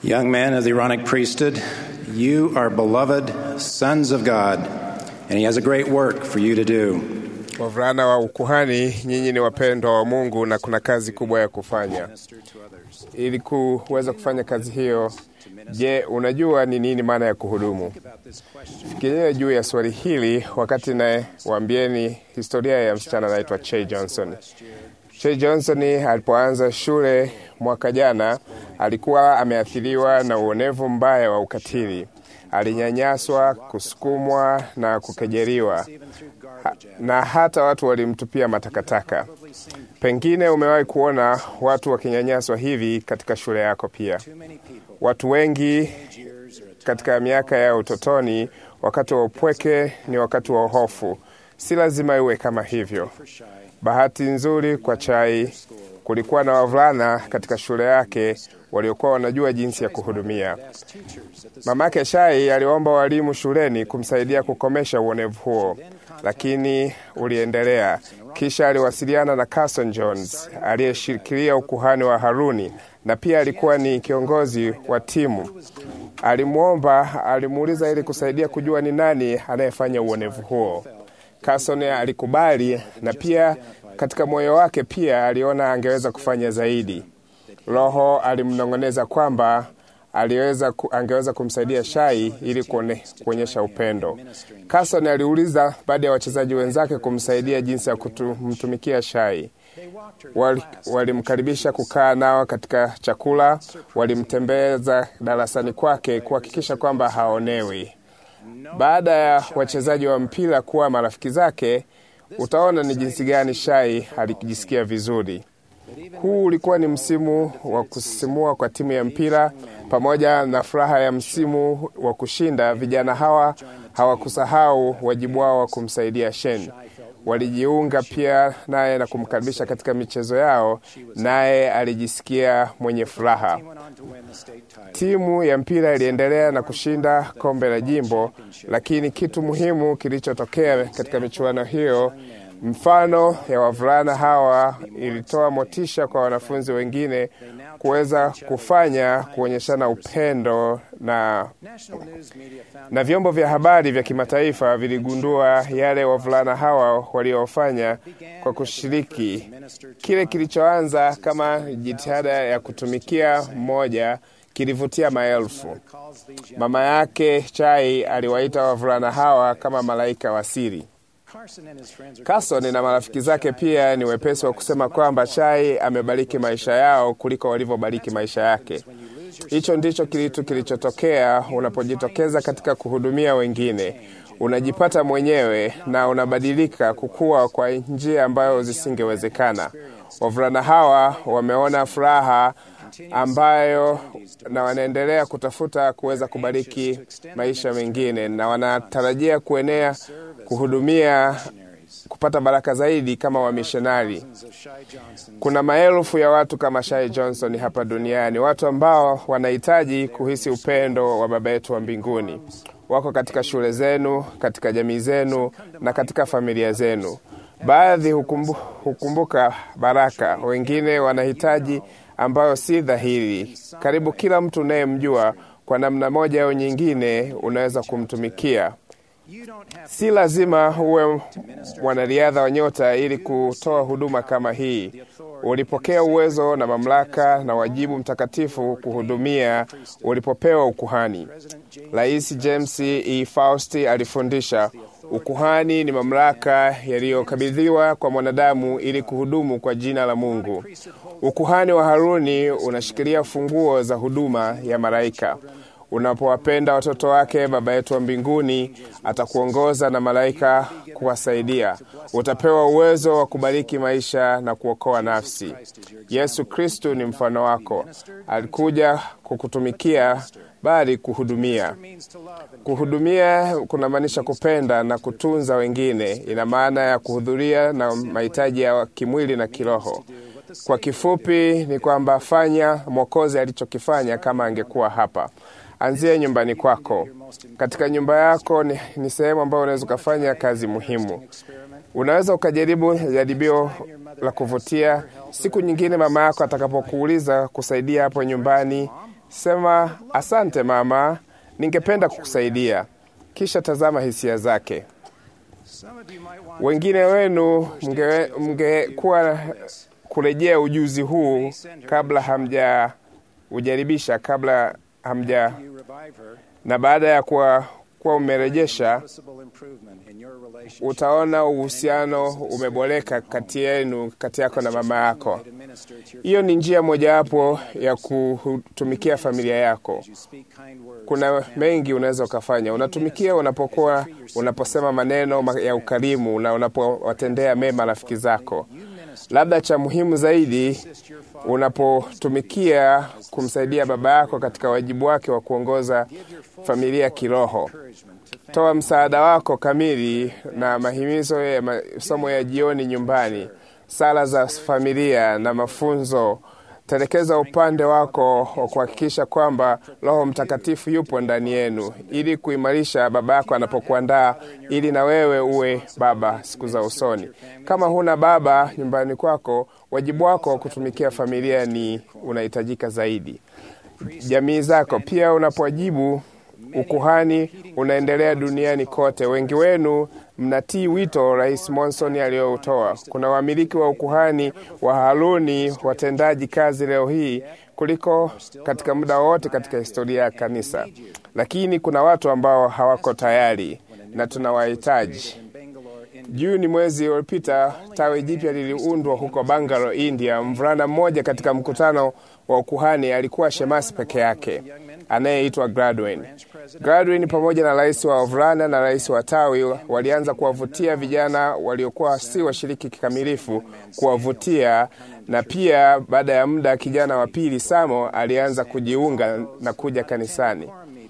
Young men of the Aaronic priesthood, you are beloved sons of God, and He has a great work for you to do. Wavulana wa ukuhani, nyinyi ni wapendwa wa Mungu na kuna kazi kubwa ya kufanya. Ili kuweza kufanya kazi hiyo, je, unajua ni nini maana ya kuhudumu? Fikiria juu ya swali hili wakati naye waambieni historia ya msichana anaitwa Che Johnson. Che Johnson alipoanza shule mwaka jana alikuwa ameathiriwa na uonevu mbaya wa ukatili. Alinyanyaswa, kusukumwa na kukejeliwa ha, na hata watu walimtupia matakataka. Pengine umewahi kuona watu wakinyanyaswa hivi katika shule yako pia. Watu wengi katika miaka ya utotoni, wakati wa upweke ni wakati wa hofu. Si lazima iwe kama hivyo. Bahati nzuri kwa Chai, kulikuwa na wavulana katika shule yake waliokuwa wanajua jinsi ya kuhudumia. Mamake Shai aliomba walimu shuleni kumsaidia kukomesha uonevu huo, lakini uliendelea. Kisha aliwasiliana na Carson Jones aliyeshikilia ukuhani wa Haruni na pia alikuwa ni kiongozi wa timu. Alimwomba, alimuuliza ili kusaidia kujua ni nani anayefanya uonevu huo. Carson alikubali na pia katika moyo wake pia aliona angeweza kufanya zaidi. Roho alimnong'oneza kwamba aliweza ku, angeweza kumsaidia Shai ili kuone, kuonyesha upendo. Carson aliuliza baada ya wachezaji wenzake kumsaidia jinsi ya kumtumikia Shai. Walimkaribisha wali kukaa nao katika chakula, walimtembeza darasani kwake kuhakikisha kwamba haonewi. Baada ya wachezaji wa mpira kuwa marafiki zake, utaona ni jinsi gani Shai alijisikia vizuri. Huu ulikuwa ni msimu wa kusisimua kwa timu ya mpira pamoja na furaha ya msimu wa kushinda. Vijana hawa hawakusahau wajibu wao wa kumsaidia Shen. Walijiunga pia naye na kumkaribisha katika michezo yao, naye alijisikia mwenye furaha. Timu ya mpira iliendelea na kushinda kombe la jimbo, lakini kitu muhimu kilichotokea katika michuano hiyo Mfano ya wavulana hawa ilitoa motisha kwa wanafunzi wengine kuweza kufanya kuonyeshana upendo na, na vyombo vya habari vya kimataifa viligundua yale wavulana hawa waliofanya kwa kushiriki kile kilichoanza kama jitihada ya kutumikia mmoja kilivutia maelfu. Mama yake Chai aliwaita wavulana hawa kama malaika wa siri. Carson na marafiki zake pia ni wepesi wa kusema kwamba Chai amebariki maisha yao kuliko walivyobariki maisha yake. Hicho ndicho kitu kilichotokea unapojitokeza katika kuhudumia wengine. Unajipata mwenyewe na unabadilika kukua kwa njia ambayo zisingewezekana. Wavulana hawa wameona furaha ambayo na wanaendelea kutafuta kuweza kubariki maisha mengine na wanatarajia kuenea kuhudumia kupata baraka zaidi kama wamishonari. Kuna maelfu ya watu kama Shai Johnson hapa duniani, watu ambao wanahitaji kuhisi upendo wa Baba yetu wa mbinguni. Wako katika shule zenu, katika jamii zenu na katika familia zenu. Baadhi hukumbu, hukumbuka baraka, wengine wanahitaji ambayo si dhahiri. Karibu kila mtu unayemjua kwa namna moja au nyingine unaweza kumtumikia. Si lazima uwe mwanariadha wa nyota ili kutoa huduma kama hii. Ulipokea uwezo na mamlaka na wajibu mtakatifu kuhudumia ulipopewa ukuhani. Rais James E. Fausti alifundisha ukuhani ni mamlaka yaliyokabidhiwa kwa mwanadamu ili kuhudumu kwa jina la Mungu. Ukuhani wa Haruni unashikilia funguo za huduma ya malaika. Unapowapenda watoto wake, Baba yetu wa mbinguni atakuongoza na malaika kuwasaidia. Utapewa uwezo wa kubariki maisha na kuokoa nafsi. Yesu Kristu ni mfano wako, alikuja kukutumikia bali kuhudumia. Kuhudumia kunamaanisha kupenda na kutunza wengine. Ina maana ya kuhudhuria na mahitaji ya kimwili na kiroho. Kwa kifupi ni kwamba fanya Mwokozi alichokifanya kama angekuwa hapa. Anzia nyumbani kwako. Katika nyumba yako ni, ni sehemu ambayo unaweza ukafanya kazi muhimu. Unaweza ukajaribu jaribio la kuvutia. Siku nyingine mama yako atakapokuuliza kusaidia hapo nyumbani, Sema asante mama, ningependa kukusaidia. Kisha tazama hisia zake. Wengine wenu mngekuwa kurejea ujuzi huu kabla hamja ujaribisha kabla hamja na baada ya kuwa kuwa umerejesha, utaona uhusiano umeboreka kati yenu, kati yako na mama yako. Hiyo ni njia mojawapo ya kutumikia familia yako. Kuna mengi unaweza ukafanya. Unatumikia unapokuwa unaposema maneno ya ukarimu na unapowatendea mema rafiki zako. Labda cha muhimu zaidi, unapotumikia kumsaidia baba yako katika wajibu wake wa kuongoza familia kiroho. Toa msaada wako kamili na mahimizo ya masomo ya jioni nyumbani, sala za familia na mafunzo. Telekeza upande wako wa kuhakikisha kwamba Roho Mtakatifu yupo ndani yenu, ili kuimarisha baba yako anapokuandaa, ili na wewe uwe baba siku za usoni. Kama huna baba nyumbani kwako, wajibu wako wa kutumikia familia ni unahitajika zaidi. Jamii zako pia unapowajibu ukuhani unaendelea duniani kote. Wengi wenu mnatii wito Rais Monson aliyoutoa. Kuna wamiliki wa ukuhani wa Haruni watendaji kazi leo hii kuliko katika muda wote katika historia ya kanisa, lakini kuna watu ambao hawako tayari na tunawahitaji. Juni mwezi uliopita, tawi jipya liliundwa huko Bangalore, India. Mvulana mmoja katika mkutano wa ukuhani alikuwa shemasi peke yake anayeitwa Gladwin. Gladwin pamoja na rais wa wavulana na rais wa tawi walianza kuwavutia vijana waliokuwa si washiriki kikamilifu, kuwavutia na pia, baada ya muda, kijana wa pili Samo alianza kujiunga na kuja kanisani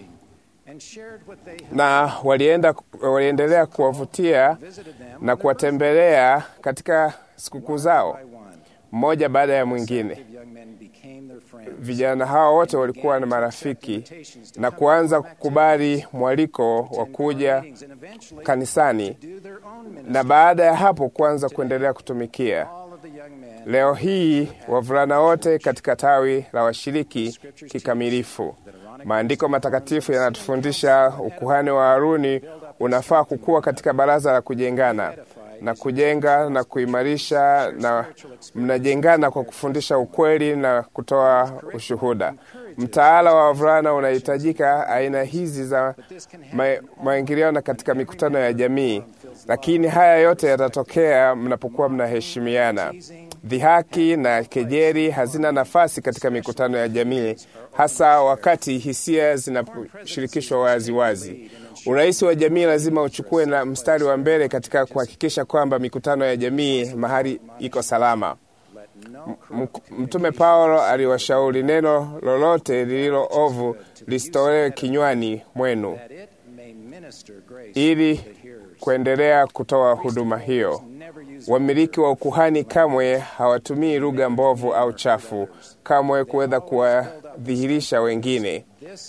na walienda, waliendelea kuwavutia na kuwatembelea katika sikukuu zao mmoja baada ya mwingine. Vijana hao wote walikuwa na marafiki na kuanza kukubali mwaliko wa kuja kanisani, na baada ya hapo kuanza kuendelea kutumikia. Leo hii wavulana wote katika tawi la washiriki kikamilifu. Maandiko matakatifu yanatufundisha ukuhani wa Haruni unafaa kukua katika baraza la kujengana na kujenga na kuimarisha, na mnajengana kwa kufundisha ukweli na kutoa ushuhuda. Mtaala wa wavulana unahitajika aina hizi za maingiliano katika mikutano ya jamii, lakini haya yote yatatokea mnapokuwa mnaheshimiana. Dhihaki na kejeri hazina nafasi katika mikutano ya jamii, hasa wakati hisia zinaposhirikishwa wazi wazi. Urais wa jamii lazima uchukue na mstari wa mbele katika kuhakikisha kwamba mikutano ya jamii mahali iko salama. Mtume Paulo aliwashauri neno lolote lililo ovu lisitolewe kinywani mwenu, ili kuendelea kutoa huduma hiyo. Wamiliki wa ukuhani kamwe hawatumii lugha mbovu au chafu, kamwe kuweza kuwadhihirisha wengine.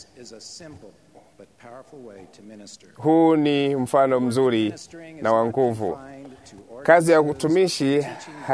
Huu ni mfano mzuri na wa nguvu. Kazi ya utumishi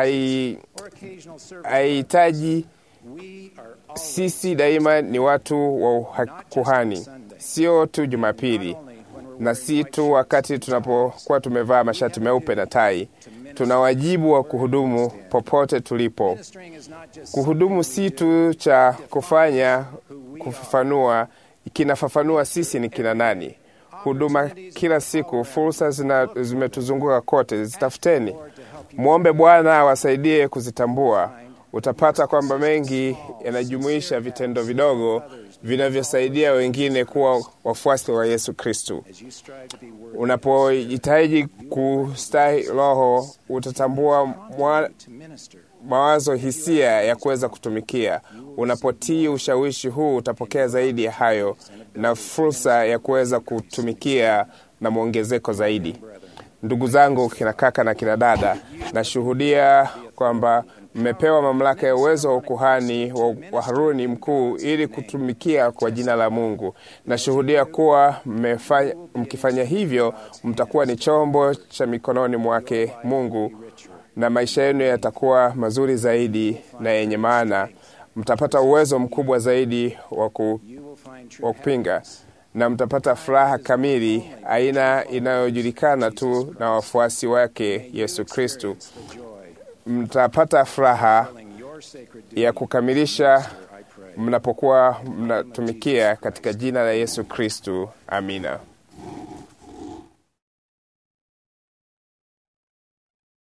haihitaji sisi daima ni watu wa kuhani, sio tu Jumapili na si tu wakati tunapokuwa tumevaa mashati meupe na tai. Tuna wajibu wa kuhudumu popote tulipo. Kuhudumu si tu cha kufanya kufafanua, kinafafanua sisi ni kina nani. Huduma kila siku, fursa zimetuzunguka kote, zitafuteni. Mwombe Bwana awasaidie kuzitambua. Utapata kwamba mengi yanajumuisha vitendo vidogo vinavyosaidia wengine kuwa wafuasi wa Yesu Kristu. Unapojitahidi kustahi Roho, utatambua mwa, mawazo, hisia ya kuweza kutumikia. Unapotii ushawishi huu, utapokea zaidi ya hayo na fursa ya kuweza kutumikia na mwongezeko zaidi. Ndugu zangu, kina kaka na kina dada, nashuhudia kwamba mmepewa mamlaka ya uwezo wa ukuhani wa Haruni mkuu ili kutumikia kwa jina la Mungu. Nashuhudia kuwa mmefanya, mkifanya hivyo mtakuwa ni chombo cha mikononi mwake Mungu na maisha yenu yatakuwa mazuri zaidi na yenye maana. mtapata uwezo mkubwa zaidi wa ku, You will find true wa kupinga na mtapata furaha kamili, aina inayojulikana tu na wafuasi wake Yesu Kristu. the joy Mtapata furaha filling your sacred duty. ya kukamilisha I pray. mnapokuwa mnatumikia katika jina la Yesu Kristu. Amina.